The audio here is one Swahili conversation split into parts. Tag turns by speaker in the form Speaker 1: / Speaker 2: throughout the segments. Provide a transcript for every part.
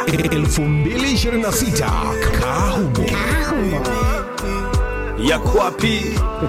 Speaker 1: 2026 Kahumo.
Speaker 2: yako wapi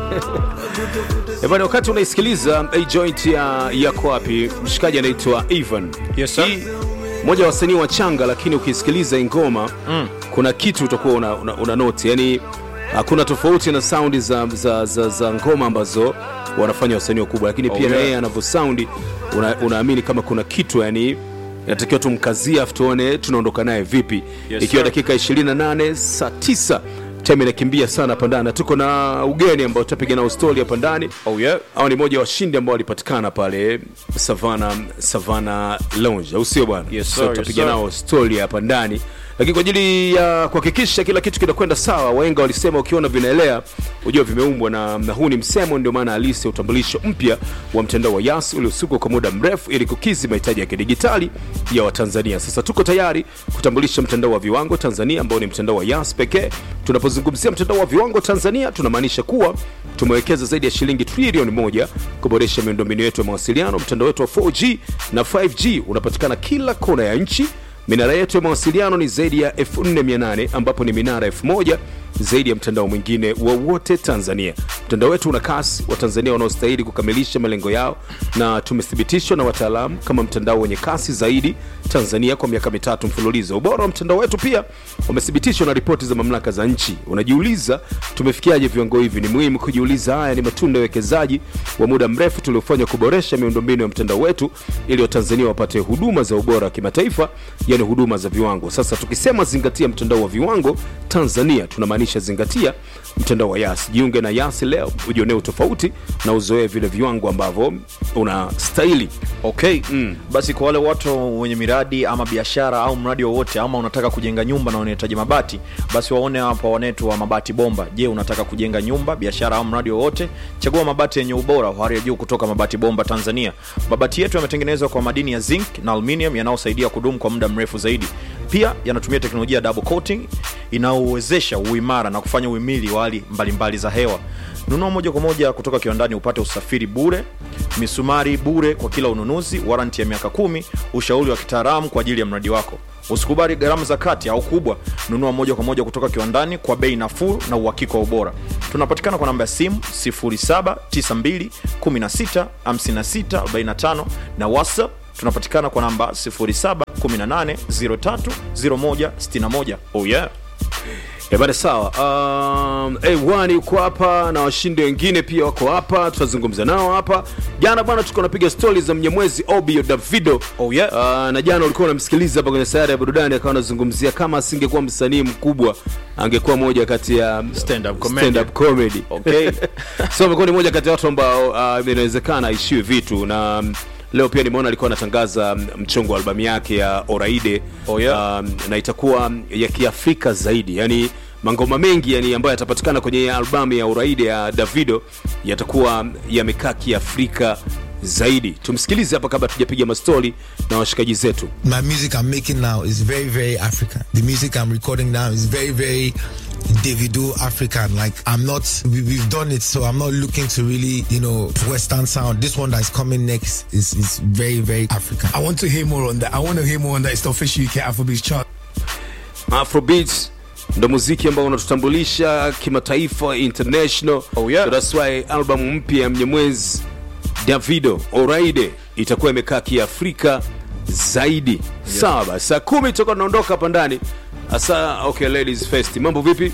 Speaker 2: bana wakati unaisikiliza hii joint ya yako wapi mshikaji anaitwa ivan
Speaker 3: Yes, sir.
Speaker 2: Hii, moja wa wasanii wa changa lakini ukisikiliza hii ngoma mm. kuna kitu utakuwa una, una, una noti yani hakuna tofauti na saundi za, za, za, za ngoma ambazo wanafanya wasanii wakubwa lakini pia
Speaker 3: yeah.
Speaker 2: na yeye anavyosaundi una, unaamini kama kuna kitu yani inatakiwa tumkazie afu tuone tunaondoka naye vipi
Speaker 3: Yes,
Speaker 2: ikiwa
Speaker 3: sir.
Speaker 2: dakika 28 saa 9 time inakimbia sana hapa ndani na tuko na ugeni ambao tutapiga nao stori hapa ndani
Speaker 3: Oh, yeah.
Speaker 2: au ni moja wa washindi ambao walipatikana pale savana savana lounge au sio bwana
Speaker 3: Yes,
Speaker 2: so
Speaker 3: sir,
Speaker 2: tutapiga
Speaker 3: yes, sir.
Speaker 2: nao stori hapa ndani lakini kwa ajili ya kuhakikisha kila kitu kinakwenda sawa waenga walisema ukiona vinaelea ujua vimeumbwa na, na huu ni msemo ndio maana halisi ya utambulisho mpya wa mtandao wa yas uliosukwa kwa muda mrefu ili kukizi mahitaji ya kidigitali ya watanzania sasa tuko tayari kutambulisha mtandao wa viwango tanzania ambao ni mtandao wa yas pekee tunapozungumzia mtandao wa viwango tanzania tunamaanisha kuwa tumewekeza zaidi ya shilingi trilioni moja kuboresha miundombinu yetu ya mawasiliano mtandao wetu wa 4g na 5g unapatikana kila kona ya nchi minara yetu ya mawasiliano ni zaidi ya 4800 ambapo ni minara 1000 zaidi ya mtandao mwingine wowote tanzania mtandao wetu una kasi watanzania wanaostahili kukamilisha malengo yao na tumethibitishwa na wataalamu kama mtandao wenye kasi zaidi tanzania kwa miaka mitatu mfululizo ubora wa mtandao wetu pia umethibitishwa na ripoti za mamlaka za nchi unajiuliza tumefikiaje viwango hivi ni muhimu kujiuliza haya ni matunda ya uwekezaji wa muda mrefu tuliofanya kuboresha miundombinu ya mtandao wetu ili watanzania wapate huduma za ubora wa kimataifa yani huduma za viwango sasa tukisema zingatia mtandao wa viwango tanzania tunamaanisha zingatia mtandao wa yas jiunge na yas leo ujionee utofauti na uzoee vile viwango ambavyo unastahili
Speaker 3: okay mm. basi kwa wale watu wenye miradi ama biashara au mradi wowote ama unataka kujenga nyumba na unahitaji mabati basi waone hapa wanetu wa mabati bomba je unataka kujenga nyumba biashara au mradi wowote chagua mabati yenye ubora wa hali ya juu kutoka mabati bomba tanzania mabati yetu yametengenezwa kwa madini ya zinc na aluminium yanayosaidia kudumu kwa muda mrefu zaidi pia yanatumia teknolojia ya double coating inayowezesha uimara na kufanya uhimili wa hali mbalimbali za hewa nunua moja kwa moja kutoka kiwandani upate usafiri bure misumari bure kwa kila ununuzi waranti ya miaka kumi ushauri wa kitaalamu kwa ajili ya mradi wako usikubali gharama za kati au kubwa nunua moja kwa moja kutoka kiwandani kwa bei nafuu na uhakika wa ubora tunapatikana kwa namba ya simu 0792165645 na whatsapp tunapatikana kwa namba 0718030161 oh yeah
Speaker 2: Ebane sawa. Um, A1 yuko hapa na washindi wengine pia wako hapa, tutazungumza nao hapa. Jana bwana, tulikuwa napiga stori za Mnyamwezi Obio Davido.
Speaker 3: Oh, yeah.
Speaker 2: Uh, na jana ulikuwa unamsikiliza hapa kwenye sayari ya burudani, akawa anazungumzia kama asingekuwa msanii mkubwa angekuwa moja kati ya
Speaker 3: Stand-up comedian.
Speaker 2: stand-up comedy.
Speaker 3: Okay.
Speaker 2: so amekuwa ni moja kati ya watu ambao uh, inawezekana aishiwe vitu na um, leo pia nimeona alikuwa anatangaza um, mchongo wa albamu yake ya Oraide
Speaker 3: Oh, yeah.
Speaker 2: um, na itakuwa um, ya kiafrika zaidi yani mangoma mengi yani ambayo yatapatikana kwenye albamu ya Uraide ya Davido yatakuwa yamekaa kiafrika zaidi tumsikilize hapa kabla tujapiga mastori na washikaji zetu
Speaker 4: my music I'm making now is very, very African. The music I'm recording now is very, very Davido African. Like I'm not, we, we've done it, so I'm not looking to really, you know, Western sound. This one that's coming next is is very, very African.
Speaker 1: I want to hear more on that. I want to hear more on that. It's the official UK Afrobeats chart.
Speaker 2: afrobeats ndo muziki ambao unatutambulisha kimataifa international
Speaker 3: Oh, yeah.
Speaker 2: so that's why albamu mpya ya mnyamwezi davido oraide itakuwa imekaa kiafrika zaidi yeah. sawa basi saa kumi tutakuwa tunaondoka hapa ndani hasa okay ladies first mambo vipi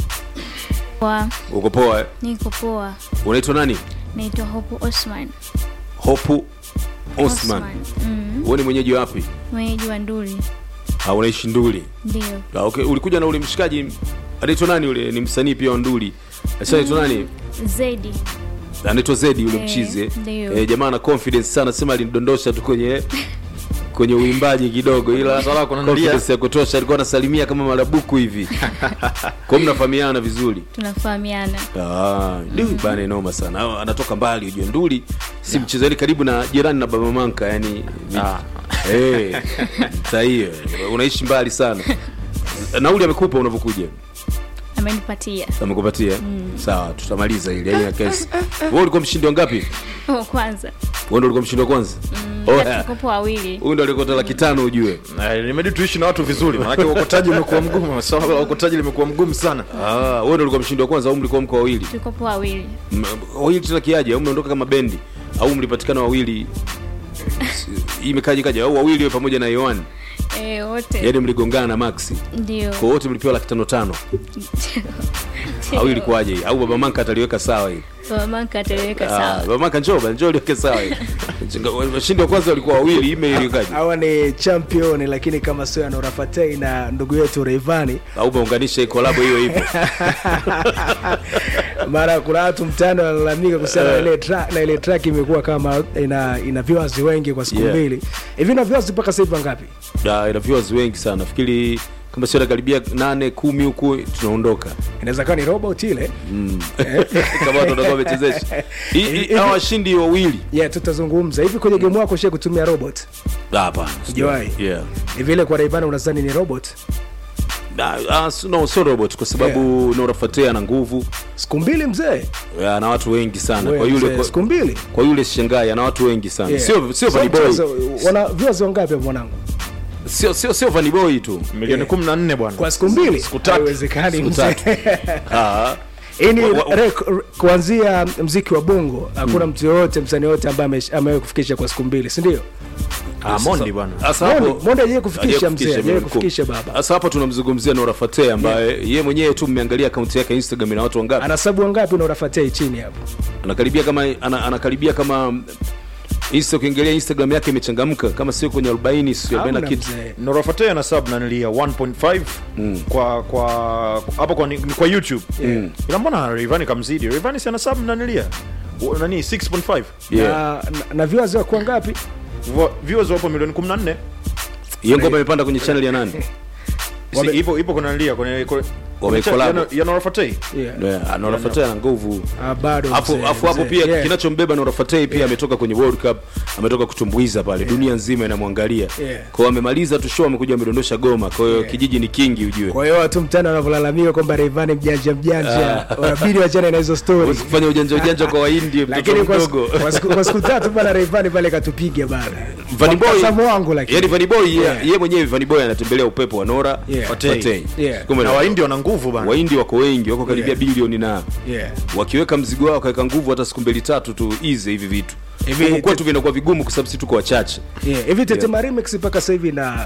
Speaker 5: Poa,
Speaker 2: uko poa eh?
Speaker 5: niko poa.
Speaker 2: unaitwa nani
Speaker 5: Naitwa Hope Osman.
Speaker 2: hopu osman
Speaker 5: Mm,
Speaker 2: wewe ni mwenyeji wapi
Speaker 5: mwenyeji wa Nduli.
Speaker 2: Ah, unaishi nduli
Speaker 5: Ndio.
Speaker 2: Ah, okay. ulikuja na ule mshikaji anaitwa nani ule ni msanii pia wa nduli Sasa anaitwa nani
Speaker 5: Zedi.
Speaker 2: anaitwa zedi yule
Speaker 5: Eh,
Speaker 2: mchizi
Speaker 5: ndio.
Speaker 2: eh, jamaa ana confidence sana sema alinidondosha tu kwenye kwenye uimbaji kidogo ila
Speaker 3: Swala kuna
Speaker 2: confidence ya kutosha alikuwa anasalimia kama marabuku hivi kwa mnafahamiana vizuri
Speaker 5: Tunafahamiana.
Speaker 2: Ah, du, bana inoma sana Hao anatoka mbali ujue nduli si mchezo yani karibu na jirani na baba manka yani
Speaker 3: Ah.
Speaker 2: Eh, saa hiyo unaishi mbali sana nauli amekupa unavyokuja
Speaker 5: Amenipatia.
Speaker 2: amekupatia sawa tutamaliza ili haina kesi wewe ulikuwa mshindi wa ngapi
Speaker 5: Oh, kwanza.
Speaker 2: wewe ndio ulikuwa mshindi wa kwanza
Speaker 5: Mm,
Speaker 2: Oya.
Speaker 5: tukopo wawili
Speaker 2: huyu ndo alikota laki tano ujue
Speaker 3: Eh, nimedi tuishi na watu vizuri manake uokotaji umekuwa mgumu swala la uokotaji limekuwa mgumu sana
Speaker 2: Ah, wewe ndo ulikuwa mshindi wa kwanza au mlikuwa mko wawili
Speaker 5: tukopo wawili
Speaker 2: M- wawili tena kiaje au mnaondoka kama bendi au mlipatikana wawili S- imekaje kaje au wawili wewe pamoja na Yohan
Speaker 5: e, wote
Speaker 2: yaani mligongana na Maxi
Speaker 5: ndio
Speaker 2: kwa wote mlipewa laki tano tano au ilikuwaje hii? au baba manka ataliweka sawa hii
Speaker 5: mamanka ataweka
Speaker 2: Ah,
Speaker 5: sawa
Speaker 2: baba manka njoo bana njoo liweke sawa hii Chinga- washindi wa kwanza walikuwa wawili ime iliwekaje
Speaker 6: hawa ni champion lakini kama sio anorafatei na ndugu yetu reivani
Speaker 2: au umeunganisha hii collab hiyo hivyo
Speaker 6: mara kuna watu mtani wanalalamika kuhusiana na ile track na ile track imekuwa kama ina ina viewers wengi kwa siku
Speaker 2: Yeah.
Speaker 6: mbili hivi na viewers mpaka sasa hivi wangapi
Speaker 2: Da, ina viewers wengi sana nafikiri kama sio karibia nane kumi huku tunaondoka
Speaker 6: inaweza kuwa ni robot ile
Speaker 2: kama watu watakuwa wamechezesha Hii- hii- hawa washindi wawili
Speaker 6: yeah tutazungumza hivi kwenye game wako shie kutumia robot
Speaker 2: Ah, hapana
Speaker 6: Hujawahi?
Speaker 2: yeah
Speaker 6: hivi ile kwa reivani unadhani ni robot
Speaker 2: Ah, ah, s- no sio robot kwa sababu Nora Fateh ana nguvu
Speaker 6: siku mbili mzee
Speaker 2: ah, ana watu wengi sana
Speaker 6: Wewe
Speaker 2: kwa yule
Speaker 6: mzee,
Speaker 2: kwa,
Speaker 6: siku mbili
Speaker 2: kwa yule shangai ana watu wengi sana
Speaker 6: Yeah.
Speaker 2: sio sio
Speaker 6: So
Speaker 2: Vanny boy
Speaker 6: mchezo, wana viewers wangapi hapo mwanangu
Speaker 2: sio sio sio Vanny boy tu
Speaker 3: milioni kumi na nne bwana
Speaker 6: kwa siku mbili
Speaker 3: Siku tatu.
Speaker 6: haiwezekani
Speaker 2: Siku
Speaker 6: mzee
Speaker 2: tatu. ah
Speaker 6: hii ni
Speaker 2: Wa- wa-
Speaker 6: rek- kuanzia mziki wa bongo hakuna mtu yoyote msanii yoyote ambaye ame- amewahi kufikisha kwa siku mbili sindio
Speaker 3: ah, mondi bwana
Speaker 2: sasa
Speaker 6: Mondi-
Speaker 2: hapo
Speaker 6: Mondi hajawahi kufikisha
Speaker 2: hajawahi
Speaker 6: mzee,
Speaker 2: kufikisha
Speaker 6: hajawahi
Speaker 2: milioni kumi.
Speaker 6: kufikisha baba.
Speaker 2: sasa hapo tunamzungumzia Nora Fateh ambaye yeye mwenyewe tu mmeangalia akaunti yake ya Instagram ina watu wangapi
Speaker 6: ana sabu wangapi na unafatia chini hapo
Speaker 2: anakaribia kama ana, anakaribia kama Insta ukiangalia Instagram yake imechangamka kama sio kwenye 40 sio 40 na
Speaker 6: Hamna
Speaker 2: kitu
Speaker 6: mzee.
Speaker 3: norafatea na sub nanilia 1.5 kwa kwa hapo kwa, ni- ni kwa youtube
Speaker 6: Yeah.
Speaker 3: ila mbona rivani kamzidi rivani si ana sub nanilia U- nani 6.5
Speaker 2: yeah
Speaker 6: na, na, na viewers wako ngapi
Speaker 3: Vo- viewers wapo milioni 14
Speaker 2: hiyo ngoma imepanda kwenye channel ya nani
Speaker 3: Si, ipo ipo kuna nanilia kwenye kwenye-
Speaker 2: Wamecollab.
Speaker 3: ya- ya norafatei
Speaker 6: yeah.
Speaker 2: yeah Nora Fateh ana nguvu
Speaker 6: Ah, bado
Speaker 2: afu
Speaker 6: mzee,
Speaker 2: afu hapo
Speaker 6: mzee.
Speaker 2: pia
Speaker 6: Yeah.
Speaker 2: kinachombeba Nora Fateh pia ametoka kwenye World Cup ametoka kutumbuiza pale dunia nzima inamwangalia
Speaker 6: Yeah.
Speaker 2: kwa hiyo amemaliza tu show amekuja amedondosha goma kwa hiyo kijiji ni kingi ujue
Speaker 6: kwa hiyo watu mtani wanavyolalamika kwamba reivani mjanja mjanja wanabidi wachane na hizo stori
Speaker 2: Huwezi kufanya ujanja ujanja kwa wahindi mtoto
Speaker 6: lakini kwa siku-
Speaker 2: mdogo
Speaker 6: kwa siku- kwa siku tatu bana reivani pale katupiga bana
Speaker 2: Vanny
Speaker 6: Kwa
Speaker 2: Boy
Speaker 6: mtazamo wangu lakini
Speaker 2: yani Vanny Boy yeye
Speaker 6: Yeah.
Speaker 2: yeye mwenyewe Vanny Boy anatembelea upepo wa Nora
Speaker 6: Yeah.
Speaker 2: Fateh
Speaker 3: Fateh.
Speaker 6: Yeah.
Speaker 2: Kumbe
Speaker 3: na
Speaker 2: na
Speaker 3: wahindi wana nguvu bana
Speaker 2: wahindi wako wengi wako karibia
Speaker 6: Yeah.
Speaker 2: bilioni na
Speaker 6: yeah.
Speaker 2: wakiweka mzigo wao wakaweka nguvu hata siku mbili tatu tu easy hivi vitu
Speaker 6: Hivi-
Speaker 2: Huku kwetu vinakuwa vigumu kwa sababu sisi tuko wachache
Speaker 6: yeah. hivi tetema remix mpaka sasa hivi na